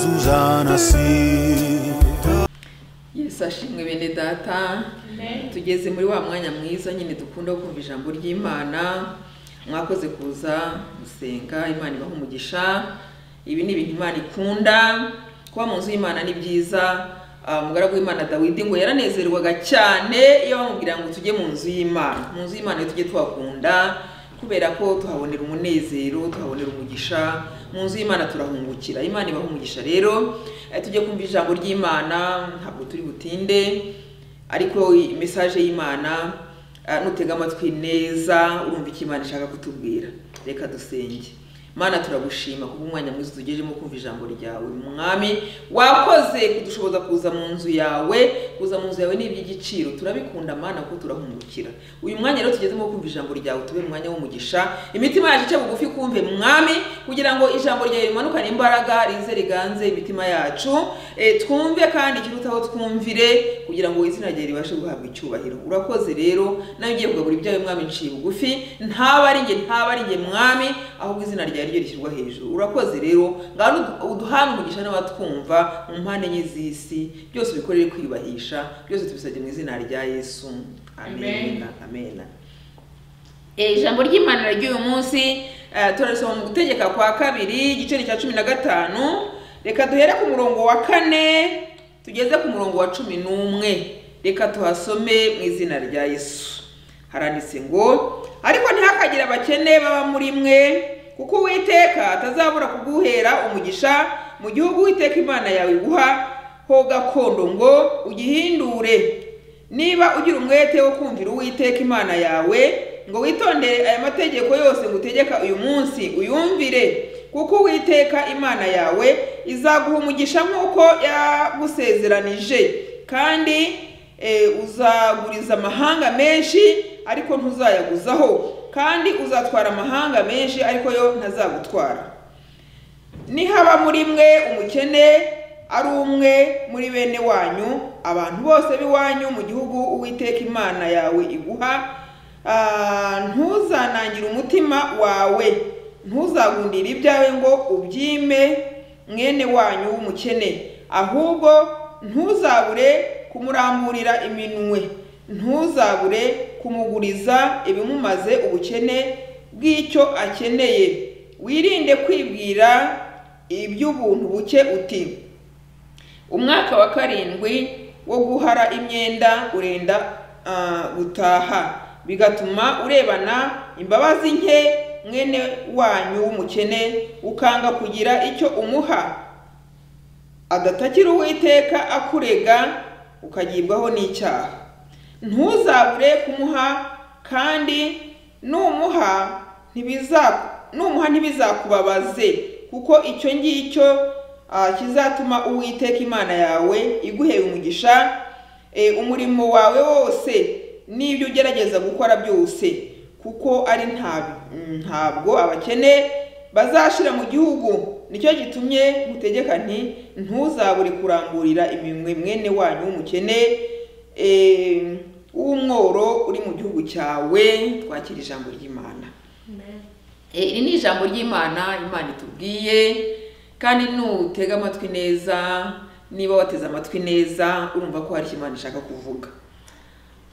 Suzanne Assi yesu ashimwe bene data tugeze muri wa mwanya mwiza nyine dukunda wo kumva ijambo ry'imana mwakoze kuza gusenga imana ibaha umugisha ibi ni ibintu imana ikunda kuba mu nzu y'imana ni byiza Ah, umugaragu w'imana dawidi ngo yaranezerwaga cyane iyo bamubwira ngo tujye mu nzu y'imana mu nzu y'imana tujye tuhakunda kubera ko tuhabonera umunezero tuhabonera umugisha mu nzu y'imana turahungukira imana ibaha umugisha rero eh, tujye kumva ijambo ry'imana ntabwo turi butinde ariko mesaje y'imana ah, nutega amatwi neza urumva icyo imana ishaka kutubwira reka dusenge mana turagushima kuba umwanya mwiza tugejemo kumva ijambo ryawe mwami wakoze kudushoboza kuza mu nzu yawe kuza mu nzu yawe ni iby'igiciro turabikunda mana kuko turahungukira uyu mwanya rero tugezemo kumva ijambo ryawe tube umwanya w'umugisha imitima yacu ice bugufi kumve mwami kugira ngo ijambo ryawe rimanukane imbaraga rize riganze imitima yacu Eh, twumve kandi ikirutaho twumvire kugira ngo izina ryawe ribashe guhabwa icyubahiro urakoze rero nawe ugiye kugabura ibyawe mwami nciye bugufi ntaba ari njye ntaba ari njye mwami ahubwo izina ryawe ryo rishyirwa hejuru urakoze rero ngaho uduhana umugisha n'abatwumva mu mpande enye z'isi byose bikorere kwiyubahisha byose tubisabye mu izina rya yesu amena amena Eh, ijambo ry'imana ry'uyu munsi eh, turasoma mu gutegeka kwa kabiri igiceri cya cumi na gatanu reka duhere ku murongo wa kane tugeze ku murongo wa cumi n'umwe reka tuhasome mu izina rya yesu haranditse ngo ariko ntihakagire abakene baba muri mwe kuko uwiteka atazabura kuguhera umugisha mu gihugu uwiteka imana yawe iguha ho gakondo ngo ugihindure niba ugira umwete wo kumvira uwiteka imana yawe ngo witondere aya mategeko yose ngutegeka uyu munsi uyumvire kuko uwiteka imana yawe izaguha umugisha nk'uko yagusezeranije kandi eh, uzaguriza amahanga menshi ariko ntuzayaguzaho kandi uzatwara amahanga menshi ariko yo ntazagutwara nihaba muri mwe umukene ari umwe muri bene wanyu abantu bose b'iwanyu mu gihugu uwiteka imana yawe iguha ah, ntuzanangire umutima wawe ntuzagundire ibyawe ngo ubyime mwene wanyu w'umukene ahubwo ntuzabure kumuramburira iminwe ntuzabure kumuguriza ibimumaze ubukene bw'icyo akeneye wirinde kwibwira iby'ubuntu buke uti umwaka wa karindwi wo guhara imyenda urenda ah, gutaha bigatuma urebana imbabazi nke mwene wanyu w'umukene ukanga kugira icyo umuha adatakira uwiteka akurega ukagibwaho n'icyaha ntuzabure kumuha kandi numuha ntibiza- numuha ntibizakubabaze kuko icyo ngicyo Ah, kizatuma uwiteka imana yawe iguhera umugisha eh, umurimo wawe wose n'ibyo ugerageza gukora byose kuko ari nta- mm, ntabwo abakene bazashira mu gihugu nicyo gitumye mutegeka nti ntuzabure kuramburira iminwe mwene wanyu w'umukene eh, w'umworo uri mu gihugu cyawe twakira ijambo ry'imana Eh, iri ni ijambo ry'imana imana itubwiye kandi nutega amatwi neza niba wateze amatwi neza urumva ko hari icyo imana ishaka kuvuga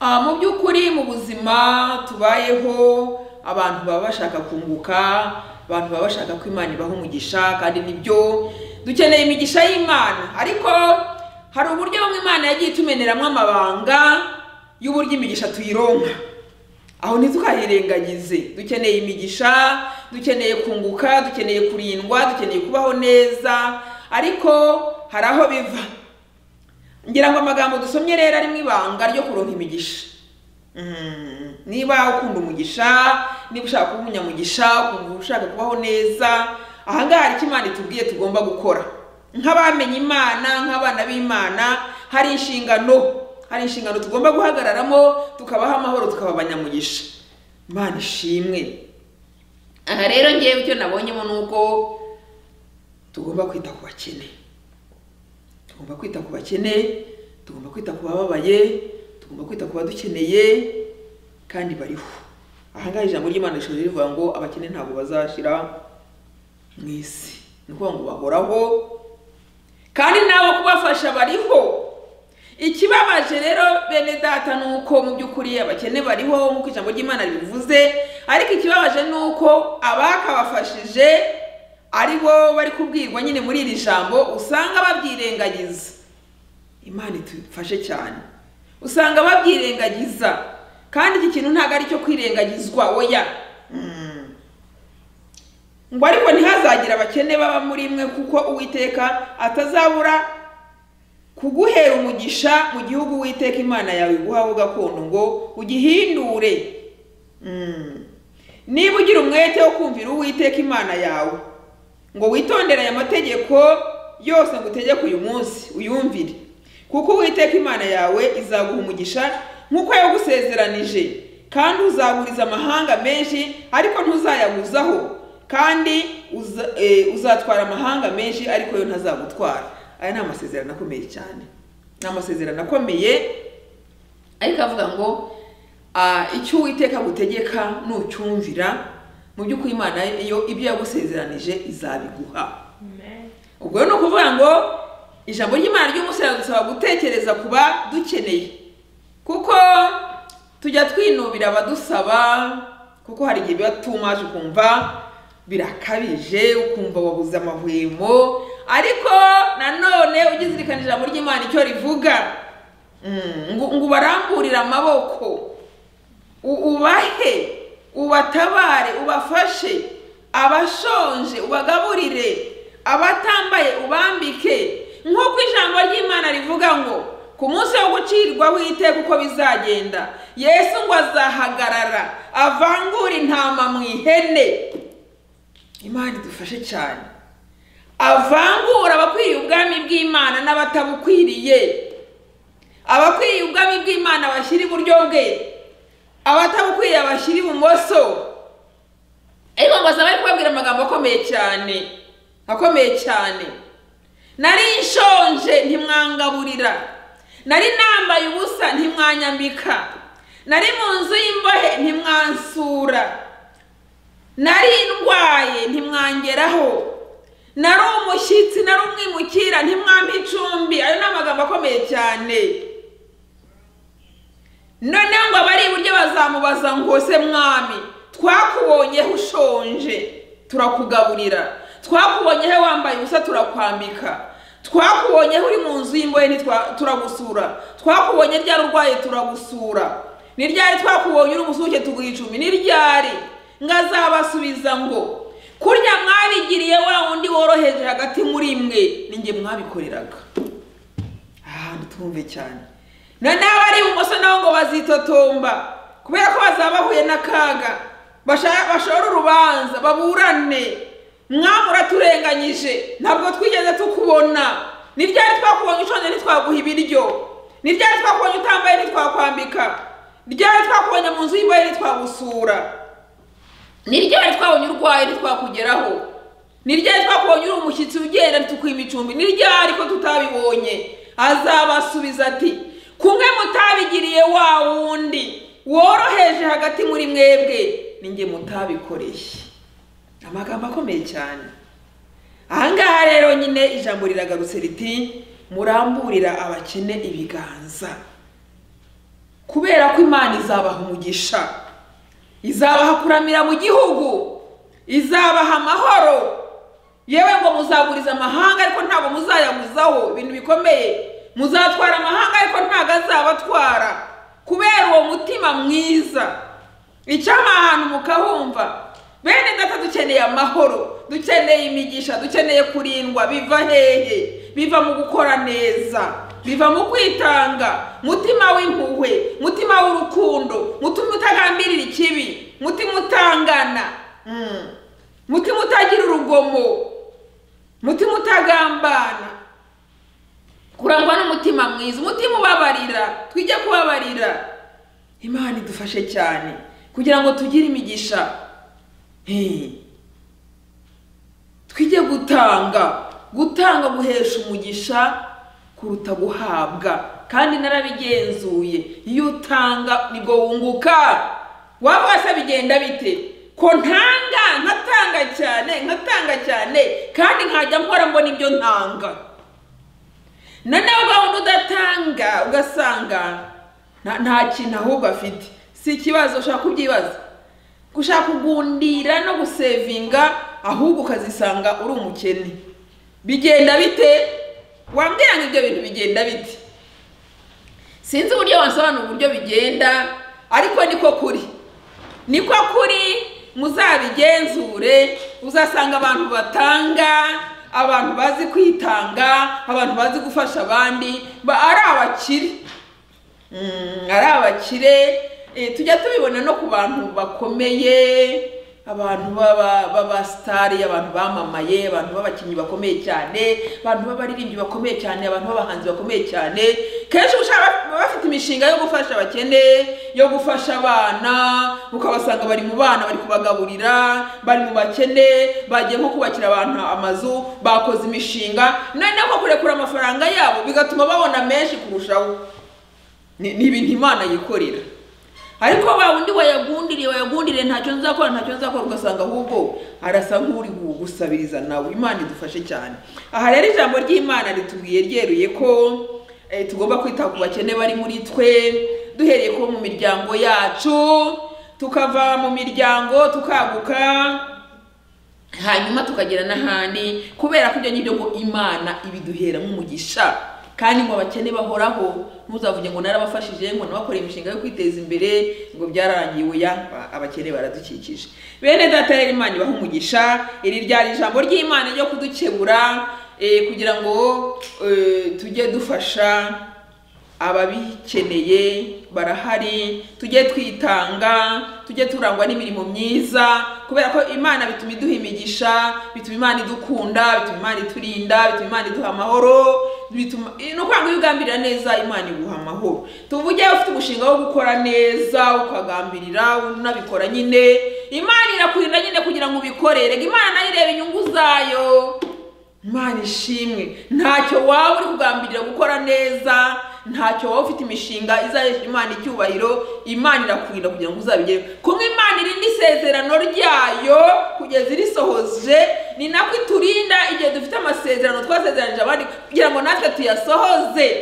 Ah, mu by'ukuri mu buzima tubayeho abantu baba bashaka kunguka abantu baba bashaka ko imana ibaha umugisha kandi nibyo dukeneye imigisha y'imana ariko hari uburyo bumwe imana yagiye itumeneramo amabanga y'uburyo imigisha tuyironka aho ntitukayirengagize dukeneye imigisha dukeneye kunguka dukeneye kurindwa dukeneye kubaho neza ariko hari aho biva ngira ngo amagambo dusomye rero ari mu ibanga ryo kuronka imigisha Mm, niba ukunda umugisha niba ushaka kuba umunyamugisha ukumva ushaka kubaho neza aha ngaha hari icyo imana itubwiye tugomba gukora nk'abamenye imana nk'abana b'imana hari inshingano hari inshingano tugomba guhagararamo tukabaho amahoro tukaba abanyamugisha imana ishimwe aha rero ngewe icyo nabonyemo ni uko tugomba kwita ku bakene tugomba kwita ku bakene tugomba kwita ku bababaye tugomba kwita ku badukeneye kandi bariho aha ngaha ijambo ry'imana rishobora rivuga ngo abakene ntabwo bazashira mu isi ni ukuvuga ngo bahoraho kandi nabo kubafasha bariho ikibabaje rero bene data ni uko mu by'ukuri abakene bariho nk'uko ijambo ry'imana ribivuze ariko ikibabaje ni uko abakabafashije ari bo bari kubwirwa nyine muri iri jambo usanga babyirengagiza imana idufashe cyane usanga babyirengagiza kandi iki kintu ntabwo ari icyo kwirengagizwa oya Mm. ngo ariko ntihazagire abakene baba muri mwe kuko uwiteka atazabura kuguhera umugisha mu gihugu uwiteka imana yawe iguhaho gakondo ngo ugihindure Mm. niba ugira umwete wo kumvira uwiteka imana yawe ngo witondere aya mategeko yose ngutegeka uyu munsi uyumvire kuko uwiteka imana yawe izaguha umugisha nk'uko yagusezeranije kandi uzaguriza amahanga menshi ariko ntuzayabuzaho kandi uza- eh, uzatwara amahanga menshi ariko yo ntazagutwara aya ni amasezerano akomeye cyane ni amasezerano akomeye ariko avuga ngo ah, icyo uwiteka agutegeka nucyumvira mu by'ukuri imana yo ibyo yagusezeranije izabiguha ubwo rero ni ukuvuga ngo ijambo ry'imana ry'umusore dusaba gutekereza kuba dukeneye kuko tujya twinubira abadusaba kuko hari igihe biba tumaje ukumva birakabije ukumva wabuze amahwemo ariko nanone ujya uzirikana ijambo ry'imana icyo rivuga Mm, ngo ngo ubaramburire amaboko U- ubahe ubatabare ubafashe abashonje ubagaburire abatambaye ubambike nk'uko ijambo ry'imana rivuga ngo ku munsi wo gucirwaho iteka uko bizagenda yesu ngo azahagarara avangure intama mu ihene imana idufashe cyane avangura abakwiriye ubwami bw'imana n'abatabukwiriye abakwiriye ubwami bw'imana bashyira iburyo bwe abatabukwiriye bashyira ibumoso ariko ngo asaba ari kubabwira amagambo akomeye cyane akomeye cyane nari nshonje ntimwangaburira nari nambaye ubusa ntimwanyambika nari mu nzu y'imbohe ntimwansura nari ndwaye ntimwangeraho nari umushyitsi nari umwimukira ntimwampa icumbi ayo ni amagambo akomeye cyane noneho ngo abari iburyo bazamubaza ngo se mwami twakubonyeho ushonje turakugaburira twakubonyeho wambaye ubusa turakwambika twakubonyeho uri mu nzu y'imbohe ntitwa- turagusura twakubonye ryari urwaye turagusura ni ryari twakubonye uri umusuke tuguha icumi ni ryari ngo azabasubiza ngo kurya mwabigiriye wa wundi woroheje hagati muri mwe ni njye mwabikoreraga ahantu twumve cyane noneho abari ibumoso nabo ngo bazitotomba kubera ko bazaba bahuye n'akaga basha- bashore urubanza baburane mwami uraturenganyije ntabwo twigeze tukubona ni ryari twakubonye ushonje ntitwaguha ibiryo ni ryari twakubonye utambaye ntitwakwambika ryari twakubonye mu nzu y'imbohe ntitwagusura ni ryari twabonye urwaye ntitwakugeraho ni ryari twakubonye uri umushyitsi ugenda ntitukwiba icumbi ni ryari ko tutabibonye azabasubiza ati kumwe mutabigiriye wa wundi woroheje hagati muri mwebwe ni njye mutabikoreye amagambo akomeye cyane aha ngaha rero nyine ijambo riragarutse riti muramburira abakene ibiganza kubera ko imana izabaha umugisha izabaha kuramira mu gihugu izabaha amahoro yewe ngo muzaguriza amahanga ariko ntabwo muzayaguzaho ibintu bikomeye muzatwara amahanga ariko ntabwo azabatwara kubera uwo mutima mwiza icyama ahantu mukahumva bene data dukeneye amahoro dukeneye imigisha dukeneye kurindwa biva hehe biva mu gukora neza biva mu kwitanga mutima w'impuhwe mutima w'urukundo mutima utagambirira ikibi mutima utangana Mm. mutima utagira urugomo mutima utagambana kurangwa n'umutima mwiza umutima ubabarira twige kubabarira imana idufashe cyane kugira ngo tugire imigisha Hey. twige gutanga gutanga guhesha umugisha kuruta guhabwa kandi narabigenzuye iyo utanga nibwo wunguka waba wese bigenda bite ko ntanga nkatanga cyane nkatanga cyane kandi nkajya nkora mbona ibyo ntanga noneho ugahora udatanga ugasanga nta- nta kintu ahubwo afite si ikibazo ushaka kubyibaza gushaka kugundira no gusevinga ahubwo ukazisanga uri umukene bigenda bite wambwira ngo ibyo bintu bigenda bite sinzi uburyo wasobanura uburyo bigenda ariko niko kuri niko kuri muzabigenzure uzasanga abantu batanga abantu bazi kwitanga abantu bazi gufasha abandi ba- ari abakire Mm, ari abakire Eh, tujya tubibona no ku bantu bakomeye abantu b'aba- b'abasitari abantu bamamaye abantu b'abakinnyi bakomeye cyane abantu b'abaririmbyi bakomeye cyane abantu b'abahanzi bakomeye cyane kenshi ushaka baba bafite imishinga yo gufasha abakene yo gufasha abana ukabasanga bari mu bana bari kubagaburira bari mu bakene bagiye nko kubakira abantu amazu bakoze imishinga noneho kurekura amafaranga yabo bigatuma babona menshi kurushaho ni ni ibintu imana yikorera ariko wa wundi wayagundiriye wayagundiriye ntacyo nzakora ntacyo nzakora ugasanga ahubwo arasa nk'uri gusabiriza nawe imana idufashe cyane aha rero ijambo ry'imana ritubwiye ryeruye ko eh, tugomba kwita ku bakene bari muri twe duhereye ko mu miryango yacu tukava mu miryango tukaguka hanyuma tukagera n'ahandi kubera ko ibyo ngibyo ngo imana ibiduhera nk'umugisha kandi ngo abakene bahoraho ntuzavuge ngo narabafashije ngo nabakoreye imishinga yo kwiteza imbere ngo byararangiye uya abakene baradukikije bene data yari imana ibaha umugisha iri ryari ijambo ry'imana ryo kudukebura eh, kugira ngo eh, tujye dufasha ababikeneye barahari tujye twitanga tujye turangwa n'imirimo myiza kubera ko imana bituma iduha imigisha bituma imana idukunda bituma imana iturinda bituma imana iduha amahoro bituma ni ukuvuga ngo iyo ugambirira neza imana iguha amahoro tuvuge ufite umushinga wo gukora neza ukagambirira unabikora nyine imana irakurinda nyine kugira ngo ubikorere imana nayo ireba inyungu zayo imana ishimwe ntacyo waba uri kugambirira gukora neza ntacyo waba ufite imishinga izahesha imana icyubahiro imana irakurinda kugira ngo uzabigere kumwe imana irinda isezerano ryayo kugeza irisohoje ni nako iturinda igihe dufite amasezerano twasezeranije abandi kugira ngo natwe tuyasohoze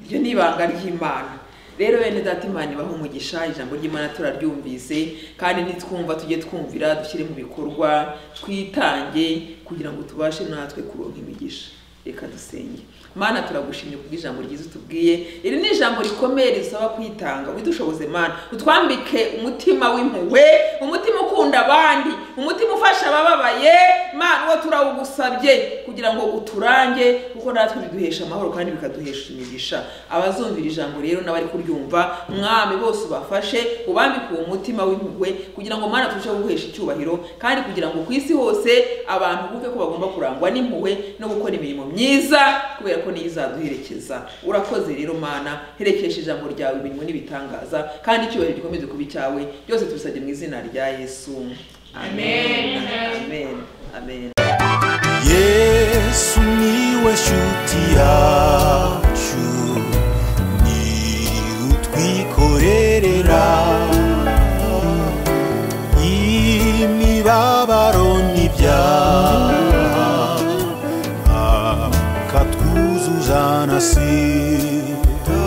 iryo ni ibanga ry'imana rero bene data imana ibaha umugisha ijambo ry'imana turaryumvise kandi nitwumva tujye twumvira dushyire mu bikorwa twitange kugira ngo tubashe natwe kuronka imigisha reka dusenge mana turagushimye kubw'ijambo ryiza utubwiye iri ni ijambo rikomeye risaba kwitanga udushoboze mana utwambike umutima w'impuhwe umutima ukunda abandi umutima ufasha abababaye mana uwo turawugusabye kugira ngo uturange kuko natwe biduhesha amahoro kandi bikaduhesha imigisha abazumvira ijambo rero n'abari kuryumva mwami bose ubafashe ubambike uwo mutima w'impuhwe kugira ngo mana turusheho guhesha icyubahiro kandi kugira ngo ku isi hose abantu bumve ko bagomba kurangwa n'impuhwe no gukora imirimo myiza kubera ko niyo izaduherekeza urakoze rero mana herekesha ijambo ryawe imirimo n'ibitangaza kandi icyubahiro gikomeze kuba icyawe byose tubisabye mu izina rya yesu amen amen amen yesu niwe shuti yacu ni utwikorerera imibabaro